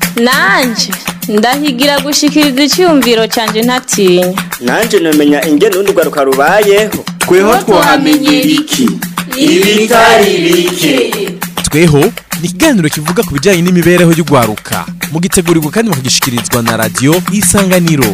nanje ndahigira gushikiriza icyumviro cyanjye ntatinya nanje namenya ingene urundi rwaruka rubayeho tweho twahamenyera iki ibitari bike tweho ni ikiganiro kivuga ku bijyanye n'imibereho y'urwaruka mugitegurirwa kandi mukagishikirizwa na radiyo isanganiro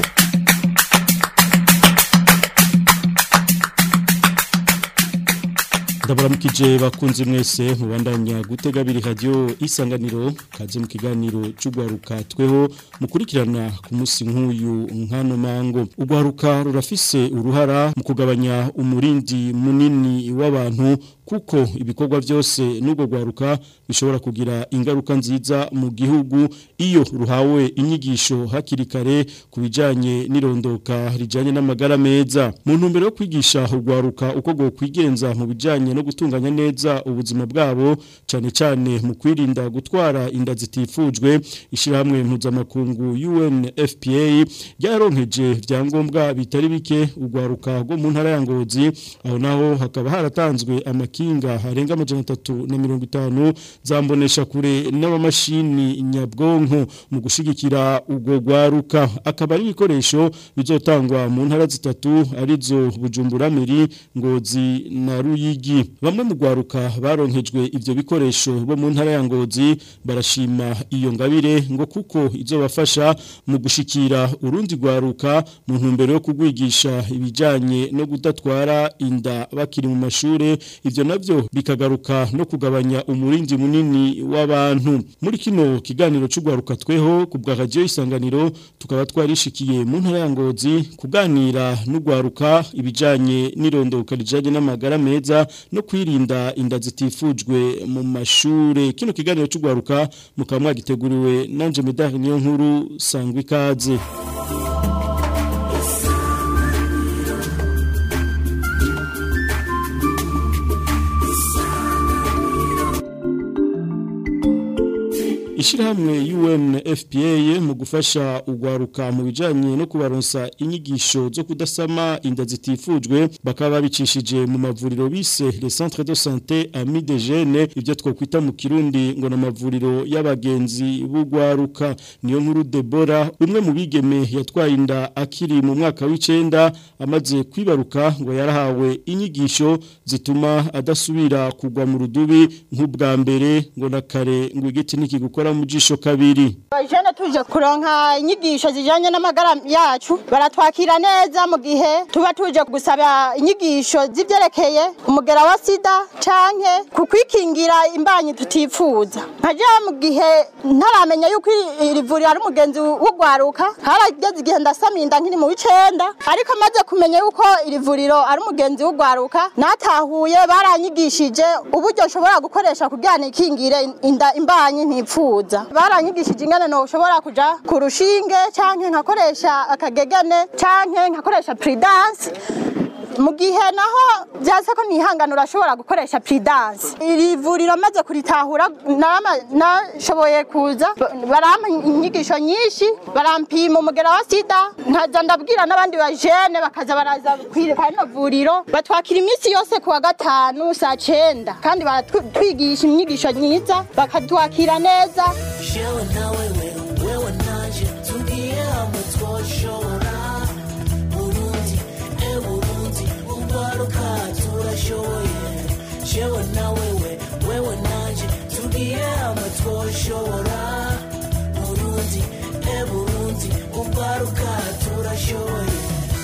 ndabaramukije bakunze mwese mubandanya gutega biri radio isanganiro kaze mu kiganiro cy'ugwaruka tweho mukurikirana ku munsi nk'uyu nkano mango ugwaruka rurafise uruhara mu kugabanya umurindi munini w'abantu kuko ibikorwa byose n'ubwo gwaruka bishobora kugira ingaruka nziza mu gihugu iyo ruhawe inyigisho hakiri kare ku bijanye n'irondoka rijanye n'amagara meza mu ntumbero yo kwigisha ugwaruka uko go kwigenza mu bijanye no gutunganya neza ubuzima bwabo cyane cyane mu kwirinda gutwara inda zitifujwe ishyirahamwe mpuzamakungu UNFPA ryaronkeje vyangombwa bitari bike ugwaruka rwo mu ntara ya Ngozi aho naho hakaba haratanzwe amakinga harenga amajana atatu na mirongo itanu zambonesha kure n'amamashini nyabwonko mu gushigikira ubwo gwaruka akaba ari ibikoresho bizotangwa mu ntara zitatu arizo Bujumbura Meri Ngozi na Ruyigi bamwe mu gwaruka baronkejwe ivyo bikoresho bo mu ntara ya Ngozi barashima iyo ngabire ngo kuko izobafasha mu gushikira urundi gwaruka mu ntumbero yo kugwigisha ibijanye no kudatwara inda bakiri mu mashure ivyo navyo bikagaruka no kugabanya umurindi munini w'abantu muri kino kiganiro c'ugwaruka tweho ku bwa radio isanganiro tukaba twarishikiye mu ntara ya Ngozi kuganira n'ugwaruka ibijanye n'irondoka rijanye n'amagara meza no kwirinda inda zitifujwe mu mashure kino kiganiro cy'ugwaruka mukaba mwagiteguriwe nanje medali niyo nkuru sangwa ikaze Ishirahamwe UNFPA mu gufasha ugwaruka mu bijanye no kubaronsa inyigisho zo kudasama inda zitifujwe bakaba bicishije mu mavuriro bise les centres de santé amis des jeunes ivyo twokwita mu kirundi ngo na mavuriro y'abagenzi bugwaruka niyo nkuru Debora umwe mu bigeme yatwaye inda akiri mu mwaka w'icenda amaze kwibaruka ngo yarahawe inyigisho zituma adasubira kugwa mu rudubi nk'ubwa mbere ngo na kare ngo igiti nikigukora mu jisho kabiri Bajene tuje kuronka inyigisho zijanye n'amagara yacu baratwakira neza mu gihe tuba tuje gusaba inyigisho zivyerekeye umugera wa sida canke kukwikingira imbanyi tutifuza nkaje mu gihe ntaramenya yuko iri vuriro ari umugenzi w'ugwaruka harageze igihe ndasaminda nkiri mu w'icenda ariko maze kumenya yuko iri vuriro ari umugenzi w'ugwaruka natahuye baranyigishije uburyo nshobora gukoresha kugira nikingire inda imbanyi ntipfuza baranyigishije ingene no ushobora kuja ku rushinge canke nkakoresha akagegane canke nkakoresha prudence mu gihe naho byase ko nihangana urashobora gukoresha prudence iri vuriro maze kuritahura nashoboye kuza barampa inyigisho nyinshi barampima umugera wa sida nkaza ndabwira n'abandi bajene bakaza baraza kwirika rino vuriro batwakira iminsi yose kuwa gatanu saa cenda kandi baratwigisha inyigisho nyiza bakatwakira neza Shewe na wewe, wewe nanje tugiye hamwe twoshobora Burundi, e Burundi, ugwaruka turashoboye Shewe na wewe, wewe nanje tugiye hamwe twoshobora Burundi, e Burundi, ugwaruka turashoboye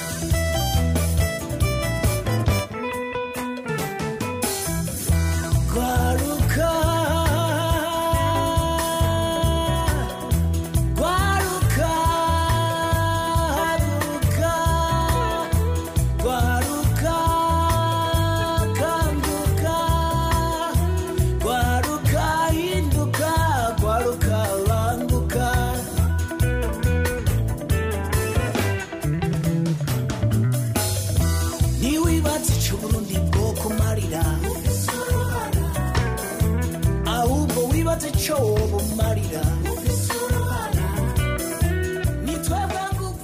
Gwaruka Gwaruka Haguruka Gwaruka Kanguka Gwaruka Hinduka Gwaruka Languka Niwibatse ico Burundi bwo kumarira ahubwo wibaze ico wobumarira ni twebwe nguvu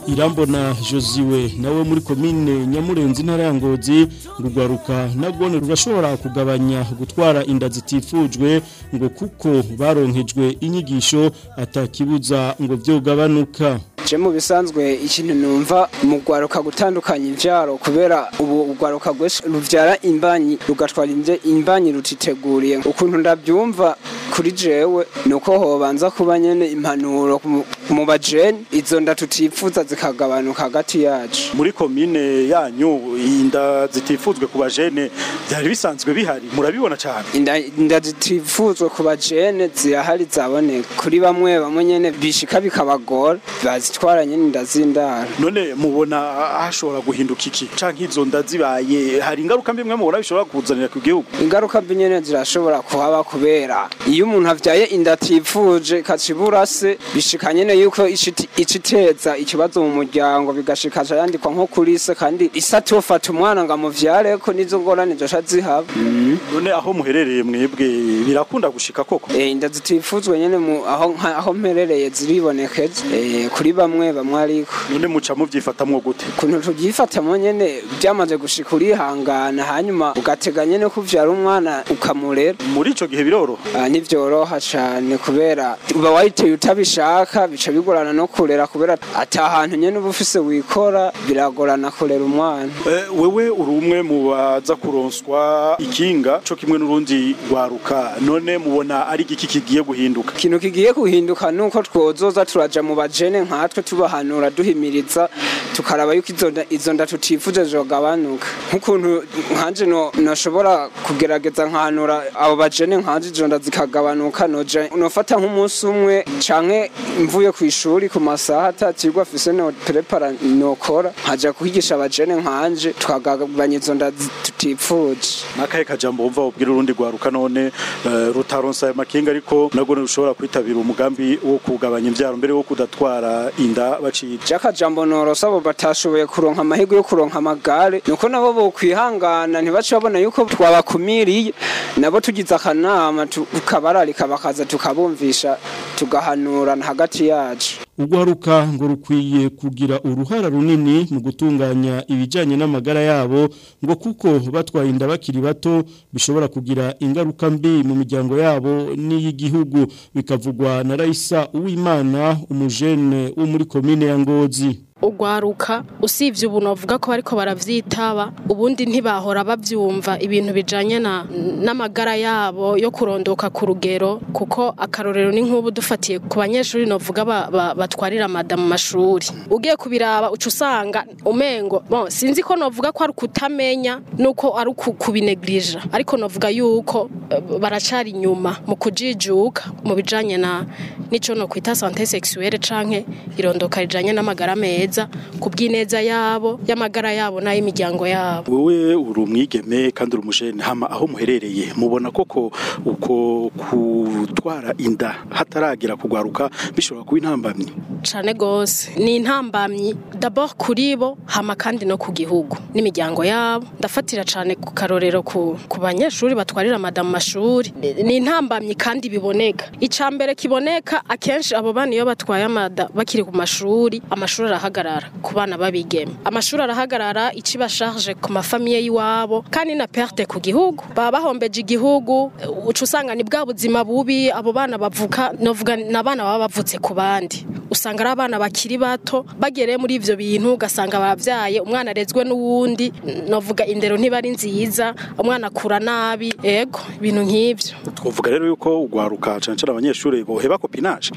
irambona josiwe nawe muri komine nyamurenzi intara ya ngozi ngo urwaruka nagone rurashobora kugabanya gutwara inda zitifujwe ngo kuko baronkejwe inyigisho atakibuza ngo vyogabanuka je mu bisanzwe ikintu numva mu gwaruka gutandukanya imvyaro kubera ubu ugwaruka gwese ruvyara imbanyi rugatwara imvye imbanyi rutiteguriye ukuntu ndabyumva kuri jewe nuko hobanza kuba nyene impanuro mu- mu bajeni izo nda tutifuza zikagabanuka hagati yacu muri komine yanyu inda zitifuzwe ku bajene byari bisanzwe bihari murabibona cyane inda inda zitifuzwe ku bajene zirahari zaboneka kuri bamwe bamwe nyene bishika bikabagora bazitwara nyene inda z'indaro none mubona hashobora guhinduka iki canke izo nda zibaye hari ingaruka mbi mwe mubona bishobora kuzanira ku gihugu ingaruka mbi nyene zirashobora kuhaba kubera iyo umuntu avyaye inda atifuje ikacibura se bishika nyene yuko ici- iciteza ikibazo mu muryango bigashika aca yandikwa nko kuri se kandi ise atofata umwana ngo amuvyareko nizo ngorane zoca zihaba none aho muherereye mwebwe birakunda gushika koko Eh, inda zitifuzwe nyene mu aho nka- aho mperereye ziribonekeza eh, kuri bamwe bamwe ariko none muca muvyifatamwo gute ukuntu tubyifatamo nyene byamaze gushika urihangana hanyuma ugatega nyene kuvyara umwana ukamurera muri ico gihe biroroha Ah, ntivyoroha cane kubera uba wayiteye utabishaka bica bigorana no kurera kubera ata hantu nyene uba ufise wikora biragorana kurera umwana Eh, wewe uri umwe mu baza kuronswa ikinga co kimwe n'urundi rwaruka none mubona ari igiki kigiye guhinduka ikintu kigiye guhinduka nuko twozoza turaja mu bajene nkatwe tubahanura duhimiriza tukaraba yuko izo nda- izo nda tutifuje zogabanuka nk'ukuntu nkanje no- noshobora kugerageza nkahanura abo bajene nkanje izo nda zikagabanuka noja nofata nk'umunsi umwe canke mvuye ku ishuri ku masaha atakirwa afise no prepara nokora nkaja kwigisha abajene nkanje tukagabanya izo nda zi- tutifuje nakahe kajambo wumva wobwira urundi rwaruka none eh, rutaronsa ayo makinga ariko nagone rushobora kwitabira umugambi wo kugabanya imvyaro mbere wo kudatwara inda baciye jakajambo norosa abo batashoboye kuronka amahirwe yo kuronka amagare nuko nabo bokwihangana ntibace babona yuko twabakumiriye nabo tugize akanama tukabararika bakaza tukabumvisha tugahanurana hagati yacu urwaruka ngo rukwiye kugira uruhara runini mu gutunganya ibijyanye n'amagara yabo ngo kuko batwaye inda bakiri bato bishobora kugira ingaruka mbi mu miryango yabo n'iy'igihugu bikavugwa na Raisa Uwimana umujene wo muri komine ya Ngozi ugwaruka usibye ubu novuga ko bariko baravyitaba ubundi ntibahora bavyumva ibintu bijanye na n'amagara yabo yo kurondoka ku rugero kuko akarorero ni nk'ubu dufatiye ku banyeshuri novuga ba, ba, batwarira mada mu mashuri ugiye kubiraba uca usanga umengo bon sinzi ko novuga ko ari kutamenya nuko ari uku- kubineglija ariko novuga yuko eh, baracari inyuma mu kujijuka mu bijanye na nico no kwita santé sexuelle canke irondoka rijanye n'amagara meza ku bw'ineza yabo y'amagara yabo n'ay'imiryango yabo wewe uri umwigeme kandi uri umujene hama aho muherereye mubona koko uko kutwara inda hataragira kugwaruka bishobora kuba intambamyi cane gose ni intambamyi d'abord kuri bo hama kandi no ku gihugu n'imiryango yabo ndafatira cane ku karorero ku, ku banyeshuri batwarira mada mu mashuri Ni- ni intambamyi kandi biboneka ica mbere kiboneka akenshi abo bana iyo batwaye amada bakiri ku mashuri amashuri arahagarara ku bana babigeme amashuri arahagarara iciba charge ku mafamiye y'iwabo kandi na perte ku gihugu baba bahombeje igihugu uca usanga ni bwa buzima bubi abo bana bavuka novuga ni abana baba bavutse ku bandi usanga ari abana bakiri bato bagereye muri ivyo bintu ugasanga babyaye umwana arezwe n'uwundi novuga indero ntiba ari nziza umwana akura nabi ego ibintu nk'ivyo twovuga rero yuko ugwaruka cane cane abanyeshuri boheba kopinage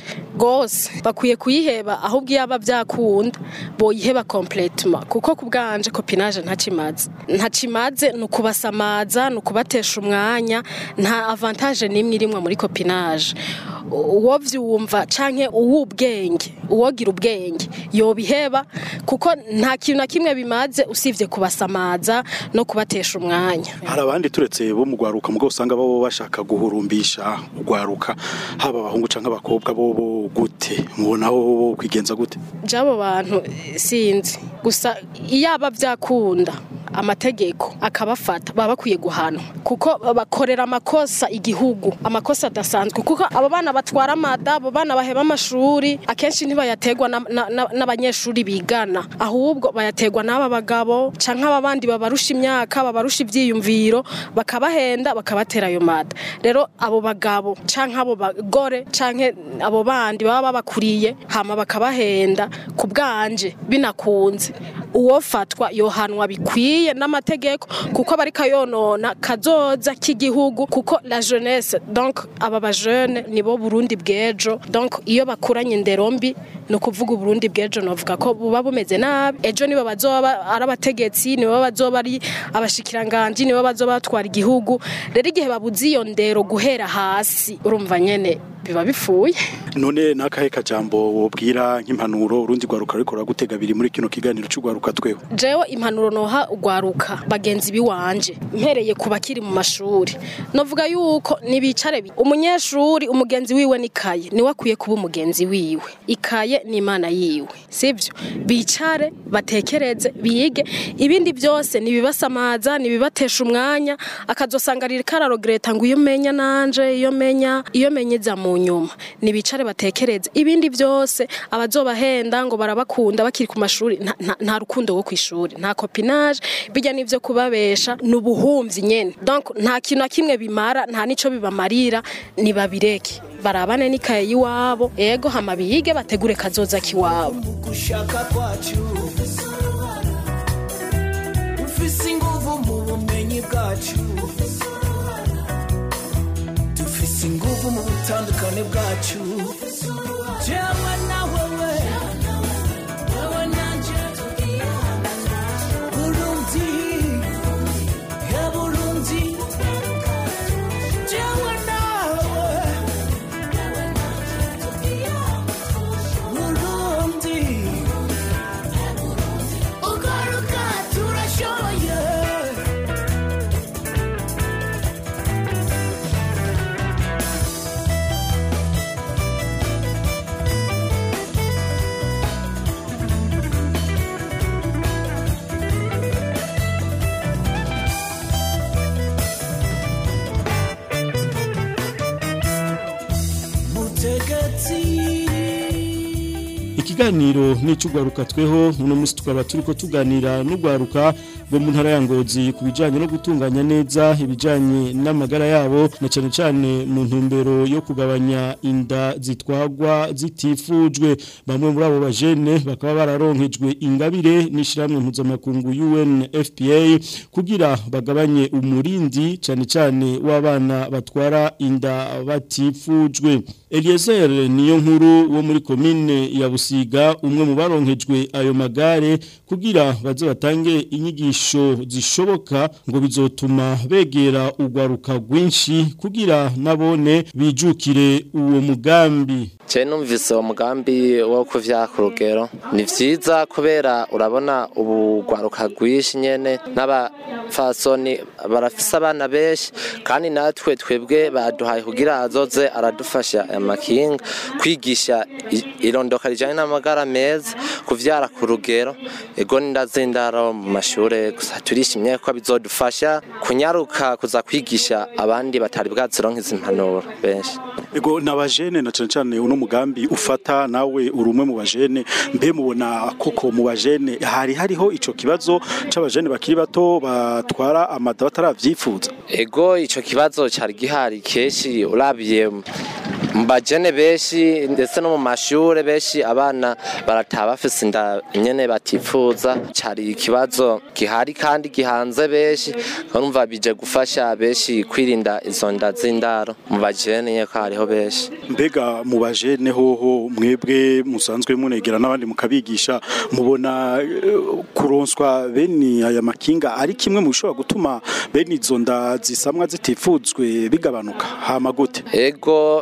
gose bakwiye kuyiheba ahubwo iyo aba byakunda boyiheba completement kuko ku bwanje copinage ntakimaze ntakimaze ni ukubasamaza ni ukubatesha umwanya nta avantage n'imwe irimwe muri copinage uwo vyumva canke uw'ubwenge uwogira ubwenge yobiheba kuko nta kintu na kimwe bimaze usivye kubasamaza no kubatesha umwanya hari abandi turetse bo mu gwaruka mugabo usanga babo bashaka guhurumbisha ugwaruka haba abahungu canke abakobwa bobo gute mubona bo kwigenza gute jabo bantu eh, sinzi gusa iyo aba byakunda amategeko akabafata baba bakwiye guhanwa kuko bakorera amakosa igihugu amakosa adasanzwe kuko abo bana batwara amada abo bana baheba amashuri akenshi ntibayategwa na- na- na- n'abanyeshuri bigana ahubwo bayategwa n'aba bagabo canke aba bandi babarusha imyaka babarusha ivyiyumviro bakabahenda bakabatera ayo mada rero abo bagabo canke abo bagore canke abo bandi baba babakuriye hama bakabahenda ku bwanje binakunze uwofatwa yohanwa bikwiye n'amategeko kuko bari kayonona kazoza k'igihugu kuko la jeunesse donc aba bajene nibo Burundi bw'ejo donc iyo bakuranye indero mbi ni ukuvuga uburundi bw'ejo novuga ko buba bumeze nabi ejo nibo bazoba ari abategetsi nibo bazoba ari abashikiranganji nibo bazoba batwara igihugu rero igihe babuze iyo ndero guhera hasi urumva nyene biba bifuye none nakahe kajambo wobwira nk'impanuro urundi rwaruka ruriko ruragutega biri muri kino kiganiro c'urwaruka tweho jewe impanuro noha ugwaruka bagenzi biwanje mpereye ku bakiri mu mashuri novuga yuko nibicare bi- umunyeshuri umugenzi wiwe n'ikaye niwe akwiye kuba umugenzi wiwe ikaye ni imana yiwe sivyo bicare batekereze bige ibindi byose nibibasamaza nibibatesha umwanya akazosanga riri kararogreta ngo iyo menya nanje iyo menya iyo menyeza mu nyuma nibicare batekereze ibindi byose abazobahenda ngo barabakunda bakiri ku mashuri nta- nta- nta rukundo rwo kwishuri nta copinage bijya n'ivyo kubabesha nubuhumvyi nyene donc nta kintu na kimwe bimara nta nico bibamarira nibabireke barabane n'ikaye yiwabo ego hama biyige bategure kazoza kiwabo gushaka kwacu dufise inguvu mu bumenyi bwacu dufise inguvu mu butandukane bwacu jewe na wewe wewe nanje burundi ya burundi jewe nawe burundi ugaruka turashoboye mutegetsi ikiganiro n'icugwaruka tweho uno musi tukaba turiko tuganira n'ugwaruka rwo mu ntara ya Ngozi ku bijanye no gutunganya neza ibijanye n'amagara yabo na cane cane mu ntumbero yo kugabanya inda zitwagwa zitifujwe bamwe muri abo bajene bakaba bararonkejwe ingabire n'ishiramwe mpuzamakungu UNFPA kugira bagabanye umurindi cane cane w'abana batwara inda batifujwe Eliezer niyo nkuru wo muri komine ya Busiga umwe mu baronkejwe ayo magare kugira baze batange inyigisho zishoboka ngo bizotuma begera ugwaruka rwinshi kugira nabone bijukire uwo mugambi Je numvise uwo mugambi wo kuvya ku rugero ni vyiza kubera urabona ubu rwaruka rwinshi nyene n'abafasoni barafise abana benshi kandi natwe twebwe baduhaye kugira azoze aradufasha amakinga kwigisha i- irondoka rijanye n'amagara meza kuvyara ku rugero ego ndazindaro mu mashure gusa turishimye ko bizodufasha kunyaruka kuza kwigisha abandi batari bwazironka izi mpanuro benshi Ego nabajene na cane cane uno mugambi ufata nawe uri umwe mu bajene mbe mubona koko mu bajene hari hariho ico kibazo c'abajene bakiri bato batwara amada bataravyifuza Ego ico kibazo cari gihari keshi urabiye mu bajene benshi ndetse no mu mashure benshi abana barataha bafise inda nyene batifuza cari ikibazo gihari kandi gihanze benshi urumva bije gufasha benshi kwirinda izo nda z'indaro mu bajene nyeko hariho benshi mbega mu bajene hoho mwebwe musanzwe munegera n'abandi mukabigisha mubona eh, kuronswa bene aya makinga ari kimwe mu bishobora gutuma bene izo nda zisamwa zitifuzwe bigabanuka hama gute Ego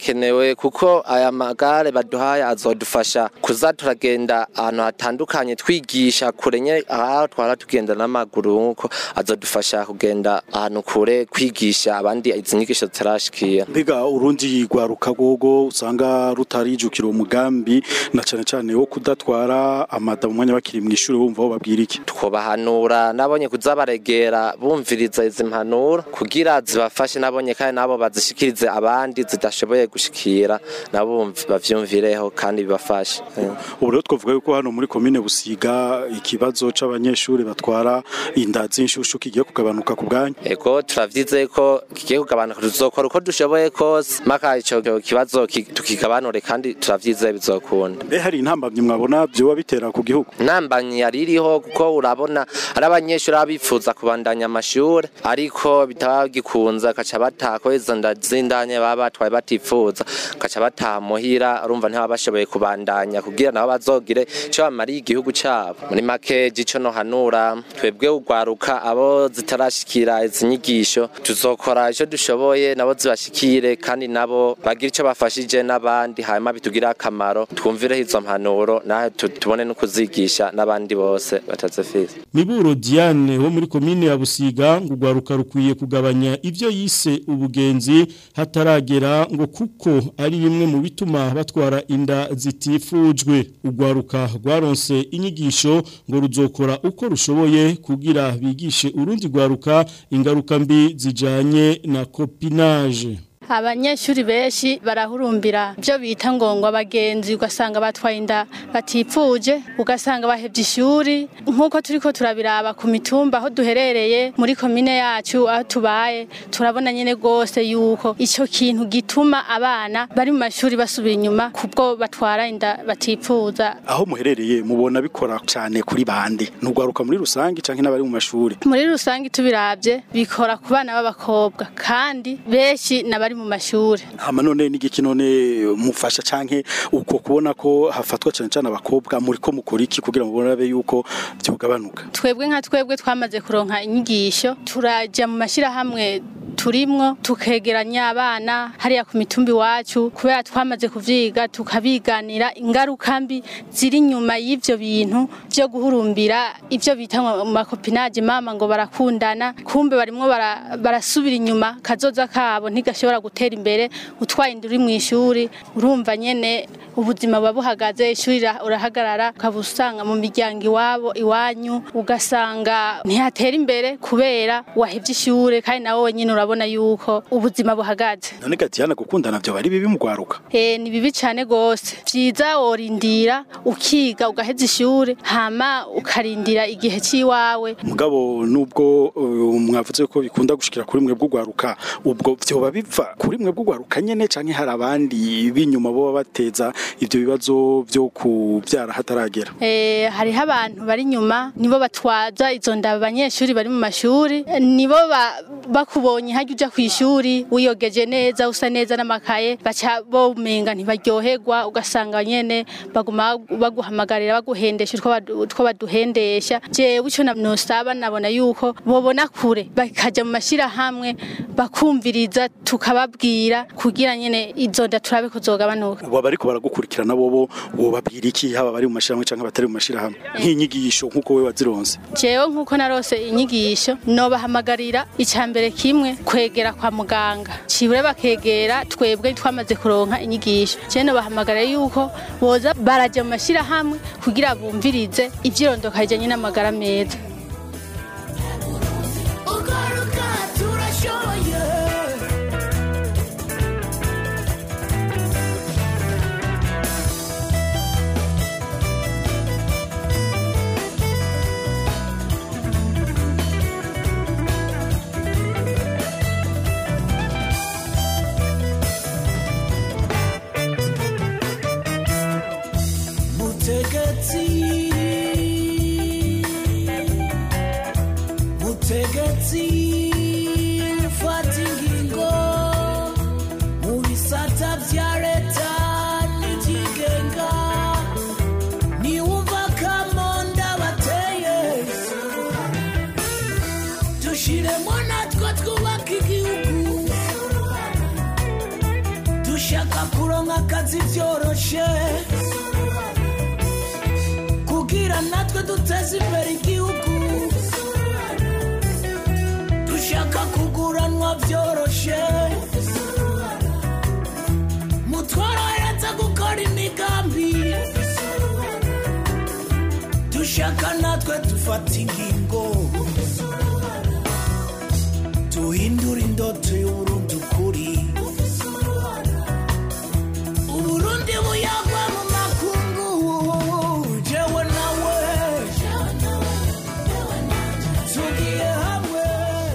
birakenewe kuko aya magare baduhaye azodufasha kuza turagenda ahantu hatandukanye twigisha kure nye aho twara tugenda n'amaguru nkuko azodufasha kugenda ahantu kure kwigisha abandi izi nyigisho zitarashikira mbega urundi rwaruka gogo usanga rutarijukira umugambi na cane cane wo kudatwara amada mu mwanya bakiri mw'ishuri bumva aho babwira iki twobahanura nabonye kuza baregera bumviriza izi mpanuro kugira zibafashe nabonye kandi nabo bazishikirize abandi zidashoboye gushikira nabo bumv- bavyumvireho kandi bibafashe ubu rero twavuga yuko hano muri komine busiga ikibazo c'abanyeshuri batwara inda z'inshushu kigiye kugabanuka ku bwanyu ego turavyize ko kigiye kugabanuka tuzokora uko dushoboye kose maka ico kibazo ki- tukigabanure kandi turavyize bizokunda mbe hari intambamyi mwabona vyoba bitera ku gihugu ntambanyi yari iriho kuko urabona ari abanyeshuri baba bifuza kubandanya amashuri ariko bitaba bigikunze akaca bataha ko izo nda z'indanye baba batwaye batifuza akaca bataha muhira urumva ntibaba bashoboye kubandanya kugira nabo bazogire ico bamariye igihugu cabo muri make ico nohanura twebwe ugwaruka abo zitarashikira izi nyigisho tuzokora ico dushoboye nabo zibashikire kandi nabo bagire ico bafashije n'abandi hanyuma bitugire akamaro twumvireho izo mpanuro nawe tu- tubone no kuzigisha n'abandi bose batazifise Miburo Diane wo muri komine ya Busiga ngo ugwaruka rukwiye kugabanya ivyo yise ubugenzi hataragera ngo kuko ari bimwe mu bituma batwara inda zitifujwe ugwaruka rwaronse inyigisho ngo ruzokora uko rushoboye kugira bigishe urundi gwaruka ingaruka mbi zijanye na copinage abanyeshuri benshi barahurumbira byo bita ngo ngo abagenzi ugasanga batwaye inda batipfuje ugasanga bahebye ishuri nk'uko turi ko turabiraba ku mitumba aho duherereye muri komine yacu aho tubaye turabona nyine rwose yuko icyo kintu gituma abana bari mu mashuri basubira inyuma kubwo batwara inda batipfuza aho muherereye mubona bikora cyane kuri bande ntugwaruka muri rusange canke n'abari mu mashuri muri rusange tubirabye bikora ku bana b'abakobwa kandi benshi n'abari mu mashuri hama none n'igiki none mufasha canke uko kubona ko hafatwa cane cane abakobwa muri ko mukora iki kugira ngo bonabe yuko byogabanuka twebwe nka twebwe twamaze kuronka inyigisho turaja mu mashyirahamwe turimwo tukegeranya abana hariya ku mitumbi iwacu kubera twamaze kuvyiga tukabiganira ingaruka mbi ziri inyuma y'ivyo bintu vyo guhurumbira ivyo bita ngo mu makopinage mama ngo barakundana kumbe barimwo bara- barasubira inyuma kazoza kabo ntigashobora gutera imbere utwaye inda uri mw'ishuri urumva nyene ubuzima buba buhagaze ishuri ra- urahagarara ukaba usanga mu miryango iwabo iwanyu ugasanga ntihatera imbere kubera wahevye ishure kandi nawe wenyine urabona yuko ubuzima buhagaze none Gatiana gukundana vyo bari bibi mugwaruka Eh ni bibi cyane gose vyiza worindira ukiga ugaheza ishure hama ukarindira igihe ciwawe mugabo nubwo uh, mwavuze ko bikunda gushikira kuri mwe bw'ugwaruka ubwo vyoba biva kuri mwe bw'ugwaruka nyene canke hari abandi binyuma bo bateza ivyo bibazo vyo kuvyara hataragera Eh, hariho abantu bari inyuma nibo batwaza izo nda abanyeshuri bari mu mashuri Eh, nibo ba- bakubonye hajya uja ku ishuri wiyogeje neza usa neza n'amakaye baca bomenga ntibaryoherwa ugasanga nyene baguma baguhamagarira baguhendesha utwo badu- utwo baduhendesha jewe ico na- nosaba nabona yuko bobona kure bakaja mu mashirahamwe bakumviriza tukababwira kugira nyene izo nda turabe kuzogabanuka ubu abariko baragukurikirana bobo wobabwira iki haba bari mu mashirahamwe canke batari mu mashirahamwe nk'inyigisho nk'uko we wazironse jewe nk'uko narose inyigisho nobahamagarira icambere kimwe kwegera kwa muganga cibure bakegera twebwe twamaze kuronka inyigisho jewe nobahamagarira yuko boza baraja mu mashirahamwe kugira bumvirize ivyirondoka rijanye n'amagara meza ugaruka turashoboye mutegetsi mutegetsi ufata ingingo mu bisata vya leta n'ivyigenga niwumva kamonda bateye dushiremo natwe twubaka igihugu dushaka kuronka akazi vyoroshe kugira natwe duteze imbere igihugu dushaka kuguranwa vyoroshe mutworohereza gukora imigambi dushaka natwe dufata ingingo duhindura indoto y'uburundi ukuri uburundi buyagwa mu makungu jewe nawe tugiye hamwe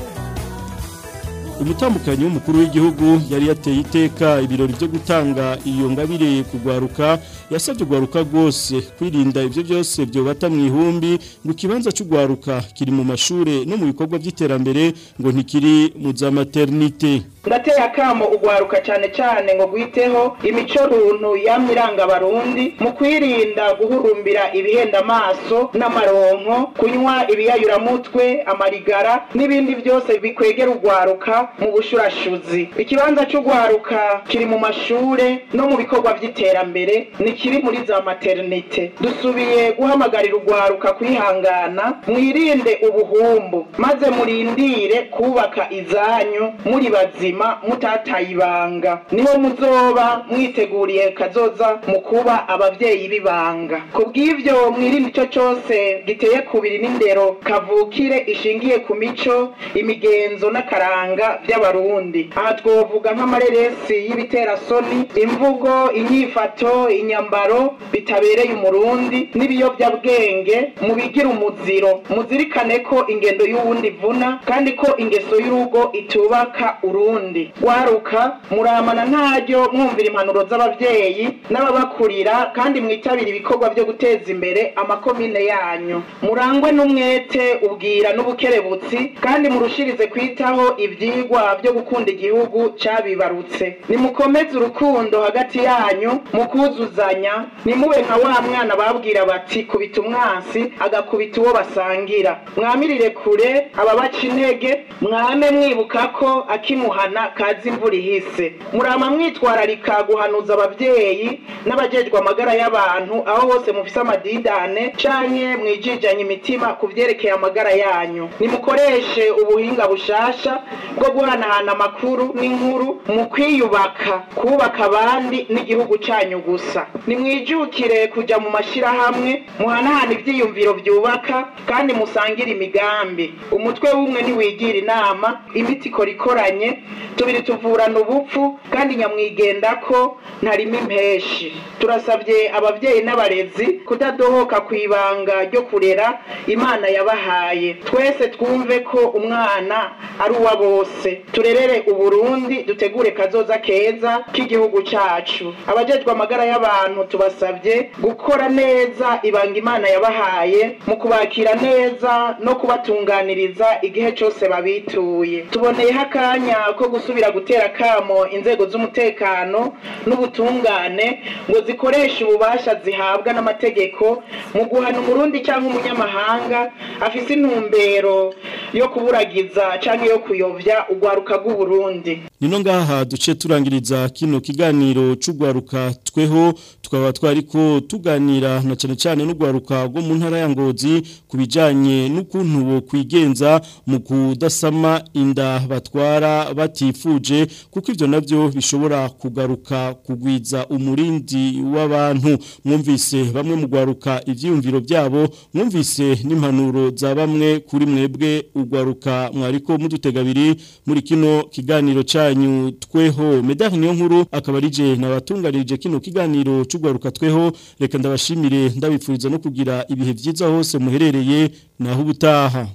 umutambukanyi w'umukuru w'igihugu yari yateye iteka ibirori byo gutanga iyo ngabire kugwaruka yasabye ugwaruka rwose kwirinda ibyo byose byobata mu ihumbi ngo ikibanza cy'ugwaruka kiri mu mashure no mu bikorwa by'iterambere ngo ntikiri mu za maternite ndateye akamo ugwaruka cyane cyane ngo gwiteho imico runtu yamye iranga abarundi mu kwirinda guhurumbira ibihenda amaso n'amaronko kunywa ibiyayuramutwe amarigara n'ibindi byose bikwegera ugwaruka mu bushurashuzi ikibanza cy'ugwaruka kiri mu mashure no mu bikorwa by'iterambere nikiri muri za maternite dusubiye guhamagarira ugwaruka kwihangana mwirinde ubuhumbu maze murindire kubaka izanyu muri bazima mutataye ibanga niho muzoba mwiteguriye kazoza mu kuba abavyeyi b'ibanga ku bw'ivyo mwirinde ico cose giteye kubiri n'indero kavukire ishingiye ku mico imigenzo n'akaranga vy'abarundi aha twovuga nk'amareresi y'ibiterasoni imvugo inyifato inyambaro bitabereye umurundi n'ibiyovyabwenge mubigira umuziro muzirikane ko ingendo y'uwundi ivuna kandi ko ingeso y'urugo itubaka urundi waruka muramana ntaryo mwumvira impanuro z'abavyeyi n'ababakurira kandi mwitabira ibikorwa vyo guteza imbere amakomine yanyu murangwe n'umwete ubwira n'ubukerebutsi kandi murushirize kwitaho ivyigwa vyo gukunda igihugu cabibarutse nimukomeze urukundo hagati yanyu mu kuzuzanya nimube nka wa mwana babwira bati kubita umwansi agakubita uwo basangira mwamirire kure ababaca intege mwame mwibuka ko akimuhana kazi imvura ihise murama mwitwararika guhanuza abavyeyi n'abajejwe amagara y'abantu aho hose mufise amadidane canke mwijijanye imitima ku vyerekeye amagara yanyu nimukoreshe ubuhinga bushasha bwo guhanahana amakuru n'inkuru mu kwiyubaka kubaka abandi n'igihugu canyu gusa nimwijukire kuja mu mashirahamwe muhanahana ivyiyumviro vyubaka kandi musangire imigambi umutwe w'umwe ntiwigira inama imiti ikora ikoranye tubiri tuvurana ubupfu kandi nyamwigenda ko ntarimo impeshi turasabye abavyeyi n'abarezi kudadohoka ku ibanga ryo kurera imana yabahaye twese twumve ko umwana ari uwa bose turerere uburundi dutegure kazoza keza k'igihugu cacu abajejwe amagara y'abantu tubasabye gukora neza ibanga imana yabahaye mu kubakira neza no kubatunganiriza igihe cose babituye tuboneyeho akanya ko gusubira gutera kamo inzego z'umutekano n'ubutungane ngo zikoreshe ububasha zihabwa n'amategeko mu guhana umurundi cyangwa umunyamahanga afise intumbero yo kuburagiza canke yo kuyovya urwaruka rw'uburundi nino ngaha duce turangiriza kino kiganiro c'ugwaruka tweho tukaba twariko tuganira na cane cane n'ugwaruka rwo mu ntara ya Ngozi kubijanye n'ukuntu bo kwigenza mu kudasama inda batwara batifuje kuko ivyo navyo bishobora kugaruka kugwiza umurindi w'abantu mwumvise bamwe mu gwaruka ivyiyumviro byabo mwumvise n'impanuro za bamwe kuri mwebwe ugwaruka mwariko mudutegabiri muri kino kiganiro canyu tweho medari niyo nkuru akaba arije nabatunganirije kino kiganiro c'ugwaruka tweho reka ndabashimire ndabipfuriza no kugira ibihe vyiza hose muherereye naho ubutaha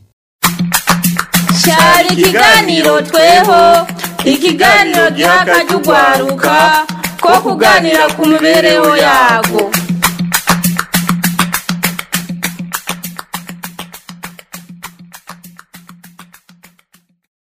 cyari ikiganiro tweho ikiganiro giha akajya ugwaruka ko kuganira ku mibereho yago